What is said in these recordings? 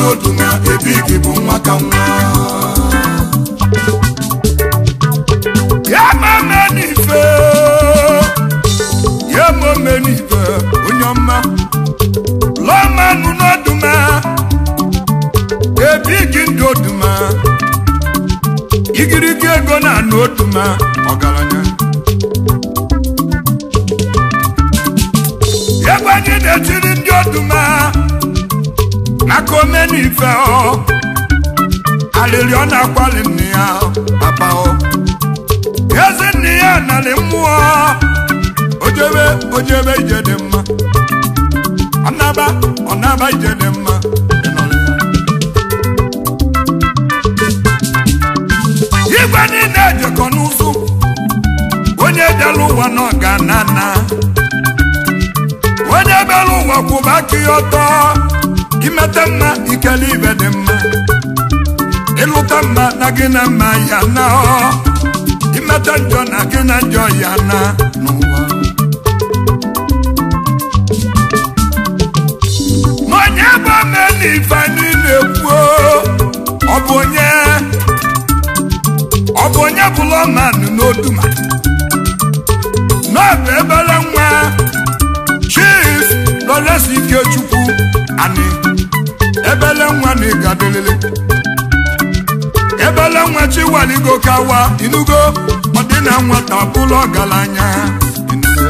oduma ebigi bụ nwa ka nwa ya mame n'ife ya mame n'ife onye ọma lọmanụ n'ọdụma ebigi ndị oduma igirigi ego na anụ oduma ọgaranya ebe anyị na-etiri ndị oduma maka omenife ọ alịrị ọ na-akwali nne ya papa ọ ezi nne ya narị mmụọ ojebe ojebe ije dị mma ọnaba ọnaba ije dị mma igwe niile ejekọ n'ụzụ onye bịara ụwa nọ ga na na onye bịara ụwa kwụba aka ya ọtọ imete mma ikele ibe dị mma ịlụta mma na gị na mma ya na ọ imete njọ na gị na njọ ya na n'ụwa ma onye bụ omenife anyị na-ekwu ọ bụ onye ọ bụ onye bụla ọmanụ n'oduma n'ọbụ ebere nwa chief lọresi ikechukwu ani ebele nwa na ịgadelele ebele nwa chiwaligo kawa inugo ọdịna nwata bụlụ ọgaranya inugo.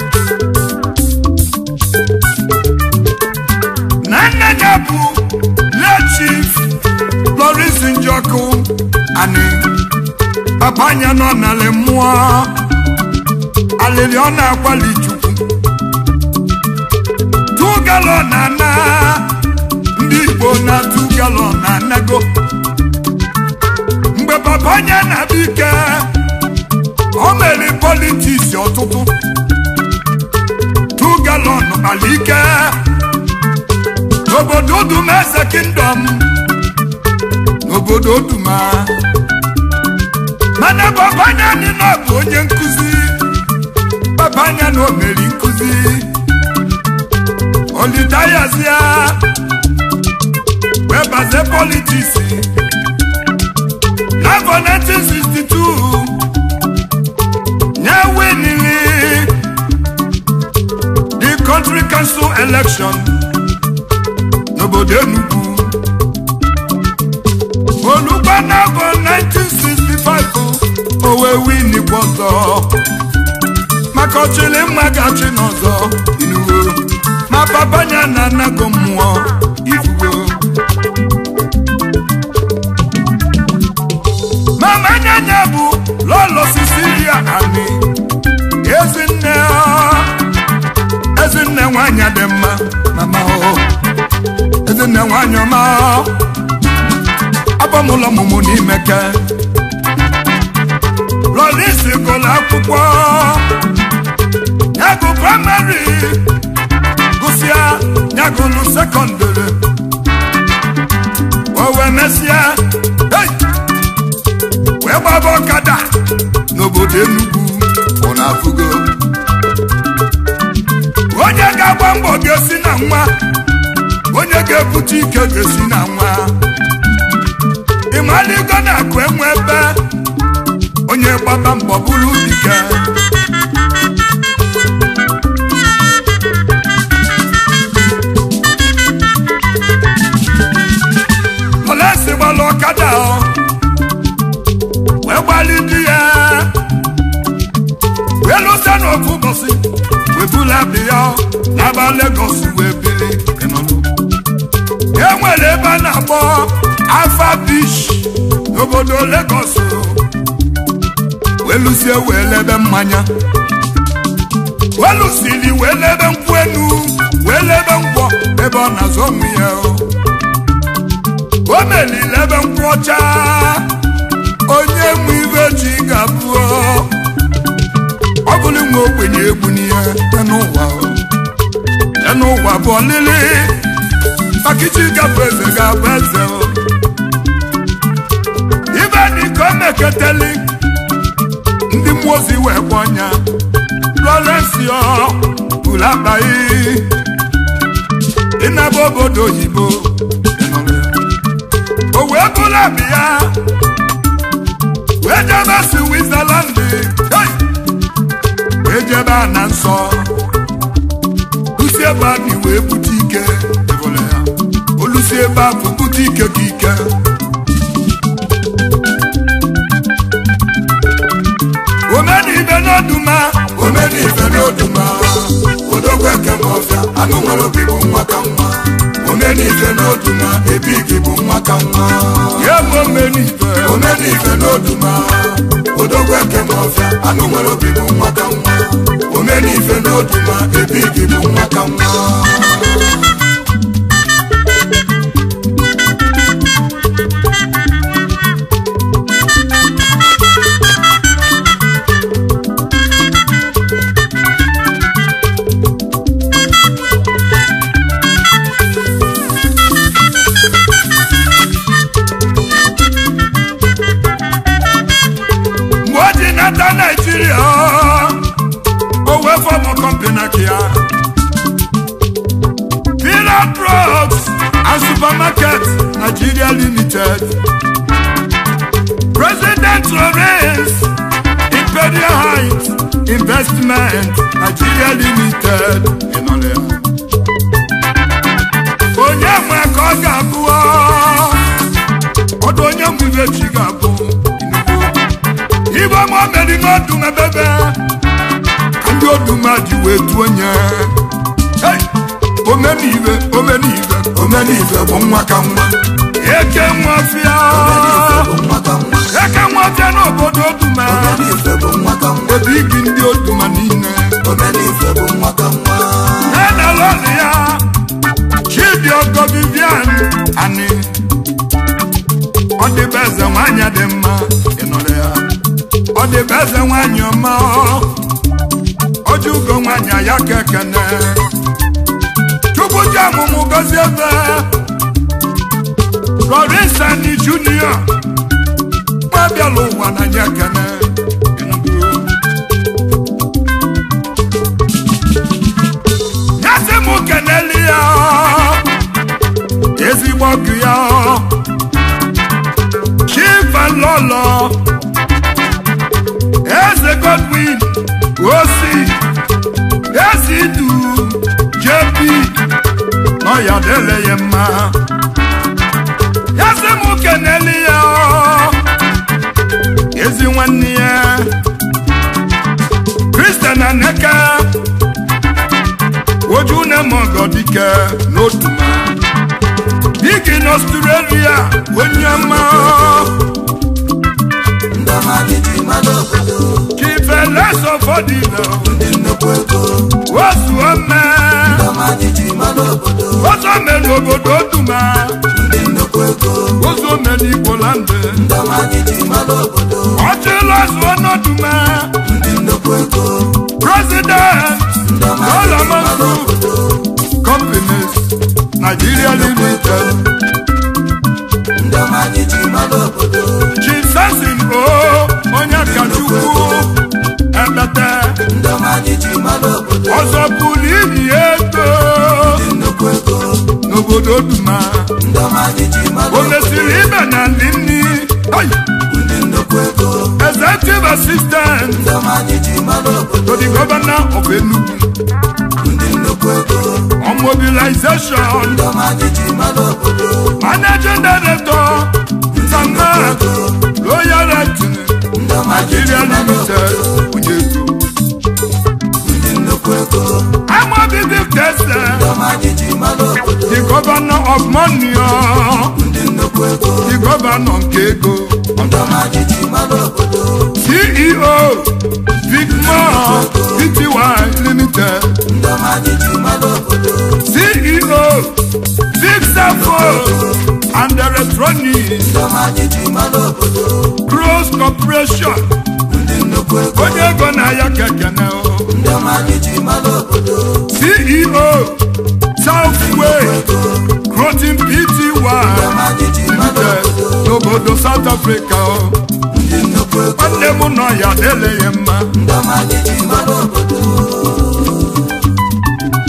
na nne ya bụ le chief lọrisi njọkụ ani papa anya nọ n'ala mmụọ alịrị ọ na-akwali chukwu tu galọn na ndị igbo na tu galọn na anago mgbe papa anya na-abịa ike o mere politiks ọtụtụ tu galọn ala ike n'obodo uduma eze kingdom n'obodo uduma mana papa anya anyị nọ bụ onye nkụzi papa anya na o meri nkụzi olitayazia wee bazie politiks n'afọ 1962 nye winili the country council election n'obodo Enugu olugba n'afọ 1965 o wee winikwa ọzọ maka ọchịrị mma gachi n'ọzọ inugo ma papanya na anago mmụọ ifugo mama nyanya bụ lọlọ sisilia ani ezinne ezinne nwanyị dị mma mama o ezinne nwanyị ọma abamụlọ mụmụ n'ime ke lọlisi gụlụ akwụkwọ nyagụ praịmarị gụsịa nyagụlụ sekọndịrị o wee mesịa hey! wee gbaba ọkada n'obodo Enugu ọ na-afụgo onye ga-agba mbọ ga-esi na nwa onye ga-ebute ike ga-esi na nwa ịmaligo na-akụ enwe ebe onye gbaba mbọ bụrụ dike olesi gbala ọkada ọ wee gbali di ya wee lụsa n'ofu ụbọchị wee bula bi ya n'aba Lagos wee bili ịnọlụ e nwere ebe a na-akpọ afa beach n'obodo Lagos wee lụsie wee lebe mmanya wee lụsiri wee lebe nkwụ enu wee lebe nkwọ ebe ọ na-azụ onwe ya o meliri ebe nkwụ ọcha onye nwe ibe ji ga-abụ ọ bụrụ nwe ogbenye egwu n'ihe n'ụwa n'ụwa bụ ọlịlị maka iji gabụ eze ga-abụ eze ibe dị ka o meketeli ndị mmụọ ozi wee gba ọnya lọrensio buru akpaghị ịnaba obodo oyibo webula bịa wee jebe switzerland hey! wee jebe a na nsọ lusi ebe a bi wee bute ike ịbụla ya olusi ebe a bụ bute ike ka ike omenibe n'oduma omenife n'oduma odogwu eke ma ọfịa anụ nwere obi bụ nwa ka nwa omenife n'oduma ebigi bụ nwa ka nwa ya bụ omenibe omenife n'oduma odogwu eke ma ọfịa anụ nwere obi bụ nwa ka nwa omenife n'oduma ebigi bụ nwa ka nwa mgbe o ji nata naijiria o wee fọmụ kọmpani ka ya Pillar Drugs and Supermarket Nigeria Limited President Lawrence Imperial Heights Investment Nigeria Limited ịnọrọ ya. onye nwe ka ọ ga-abụ ọdụ onye nwe ibe chi ga-abụ Enugu. igwe ma meri n'ọdụm ebebe ka ndị ọdụm a ji wee tuo nye Hey! omenive omenive omenife bụ nwa ka nwa eke nwafịa bụ nwa ka nwa eke nwafịa n'obodo ọdụma omenife bụ nwa ka nwa ebe igi ndị ọdụma niile omenife bụ nwa ka nwa enelọlụ ya chibiogo vivian ani ọ dịbe eze nwanyị dị mma ịnọrọ ya ọ dịbe eze nwanyị ọma oji ugo nwanyị ya ka ekene chukwu ji ọmụmụ gozi ebe lorinsani junior nwa bịala ụwa na nye ekene Enugu. nyasị m keneli ya ezigbo ọgụ ya chivalolo eze godwin osi ezidu jp n'ọya dele ya mma nyasị m keneli ya ezi nwanne ya kristian aneke ojú ne mọ̀gọ́ dike n'otuma dike n'australia onye ọma ndị ọma anyị ji mmadụ obodo kifeleso fọdịlọ ndị nnukwu ego osu ome ndị ọma anyị ji mmadụ obodo ozu ome n'obodo otuma ndị nnukwu ego ozu ome n'igbolande ndị ọma anyị ji mmadụ obodo ọchịla zuo n'otuma ndị nnukwu ego president ndị ọma anyị ji mmadụ olamansu obodo companies nigeria limited ndị ọma anyị ji mmadụ obodo chief sasin o onye kachukwu ekpete ndị ọma anyị ji mmadụ obodo ọzọ pụrụ inyi ego ndị nnukwu ego n'obodo duma ndị ọma anyị ji mmadụ o obodo mesiri ibe na ndị nni Ai! ndị nnukwu ego executive assistant ndị ọma anyị ji mmadụ obodo to the governor of enugu ndị nnukwu ego on mobilization ndị ọma anyị ji mmadụ obodo managing director nsama royal acting ndị ọma anyị ji nigeria mmadụ limited obodo onye ego ndị nnukwu ego amabibi kese ndị ọma anyị ji mmadụ obodo the governor of money ndị nnukwu ego the governor nke ego ndị ọma anyị ji mmadụ obodo ceo vicmore pty limited ndị ọma anyị ji mmadụ obodo ceo vixafo and electronics ndị ọma anyị ji mmadụ obodo cross corporation ndị nnukwu ego onye ego na-aya kekene o ndị ọma anyị ji mmadụ obodo ceo southway crotin pty ndị ọma anyị ji mmadụ limited obodo n'obodo south africa o ndị nnukwu ego nwanne m nọ ya eleghị mma ndị ọma anyị ji mmadụ obodo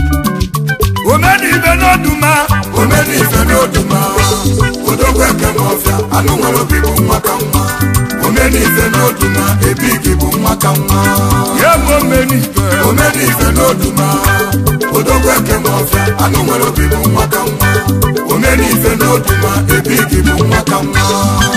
omenibe n'oduma omenife n'oduma odogwu eke ma ọfịa anụ nwere obi bụ nwa ka nwa omenife n'oduma ebigi bụ nwa ka nwa ya bụ omenife omenife n'oduma odogwu eke ma ọfịa anụ nwere obi bụ nwa ka nwa omenife n'oduma ebigi bụ nwa ka nwa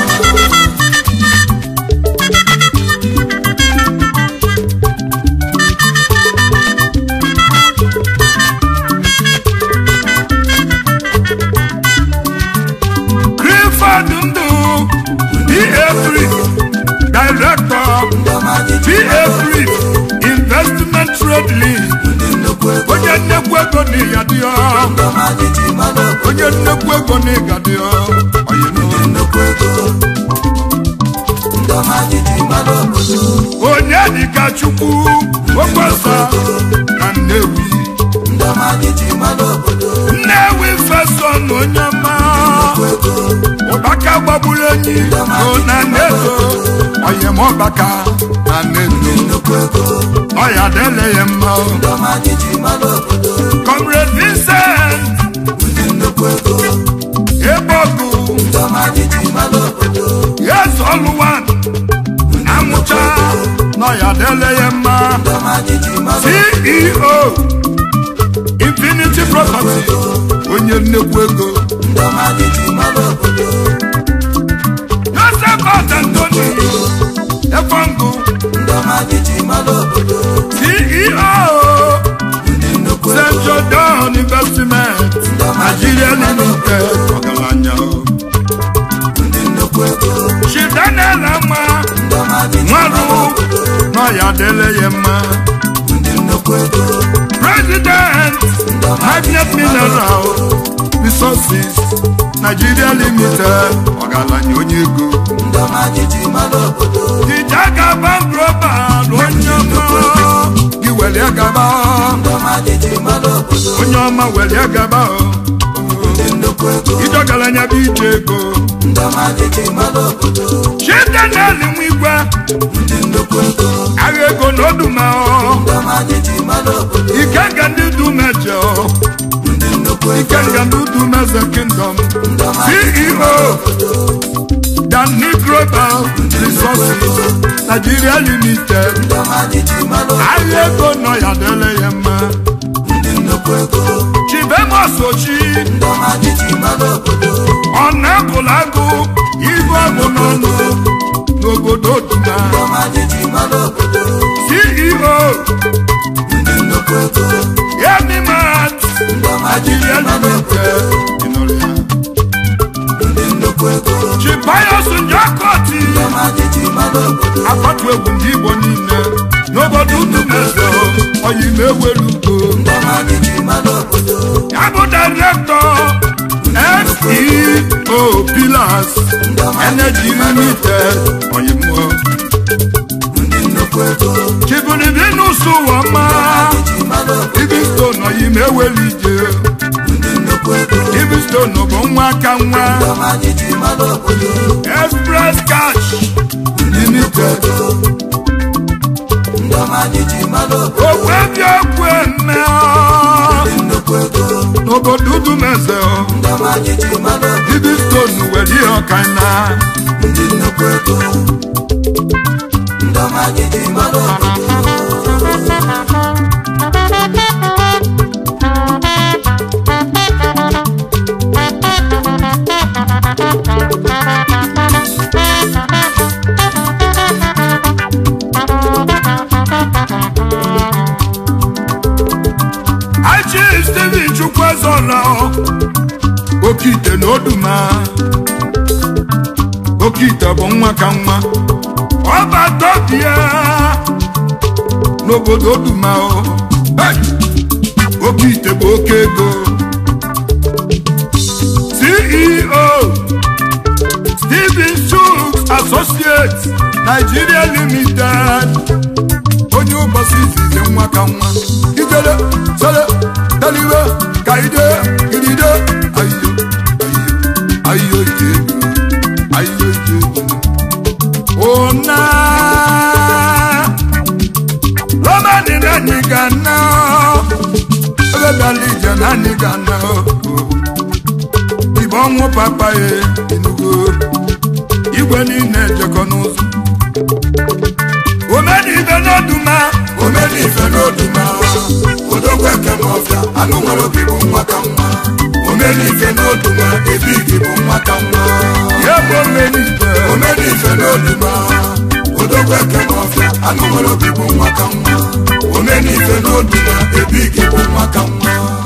Clifford Ndụ PA3 Director PA3 Investment Trade League onye nnekwu ego na ịga dị ọ onye nnekwu ego na ịga dị ọ onye dịka Chukwu Okwesa na Nnewi Nnewi Feson onye ọma ụbaka gbagburu enyi o na nnedo oyem ọbaka na nnedo ọya dele ya mma o. Comrade Vincent Ebogu Yes Oluwan Amụcha n'ọya dele ya mma CEO Infinity Property onye nnekwu ego Joseph Anthony Efongu CEO St. Jordan Investment Nigeria Limited ọgaranya o. Chidanel Ama Nwaru n'ọya dele ya mma President Magnet Mineral Resources Nigeria Limited ọgaranya onye ego Ijagaba Global onye ọma gị welie gaba onye ọma welie gaba ijogaranya bụ ije ego Chidanel Nwigwe agha ego na oduma ikenga ndị dumeje ikenga ndị dumeze kingdom ceo Danny Global Resources Nigeria Limited agha ego nọ ya dele ya mma Chibemos Ochi ọ na-apụla agụ ibu ọbụ n'ọnụ n'obodo duma CEO Yemimat Nigeria Limited ịnụrụ ya Chibayos Njakoti akpatu egwu ndị Igbo niile n'obodo Udumeze oyi na-ewelugo ya bụ direktọ SEO Pillars Energy Limited oyi mmụọ Chibunibinus Wama Livingstone oyi na-eweli ije Livingstone bụ nwa aka nwa Express Cash Limited Ogwebi okwu eme n'obodo Udumeze Livingstone were ihe ọkana Achi Steven Chukwuezola oke ite na oduma oke ite bụ nwa ka nwa ọbatobia n'obodo oduma o Hey! oke ite bụ oke ego ceo Steven Chuks Associates Nigeria Limited onye ụbọchị izizi nwa ka nwa ijele sele teliwe ka ide iride ayo ayo ayo ije ayo ije ona romani nani gana ebe bịala ije nani gana ìbọn nwụ papa ye inugo igwe niile ejekọ n'ụzọ omenibe n'oduma omenife n'oduma odogwu ekem ọfịa anụ nwere obi bụ nwa ka nwa omenife n'oduma ebigi bụ nwa ka nwa ya bụ omenibe omenife n'oduma odogwu ekem ọfịa anụ nwere obi bụ nwa ka nwa omenife n'oduma ebigi bụ nwa ka nwa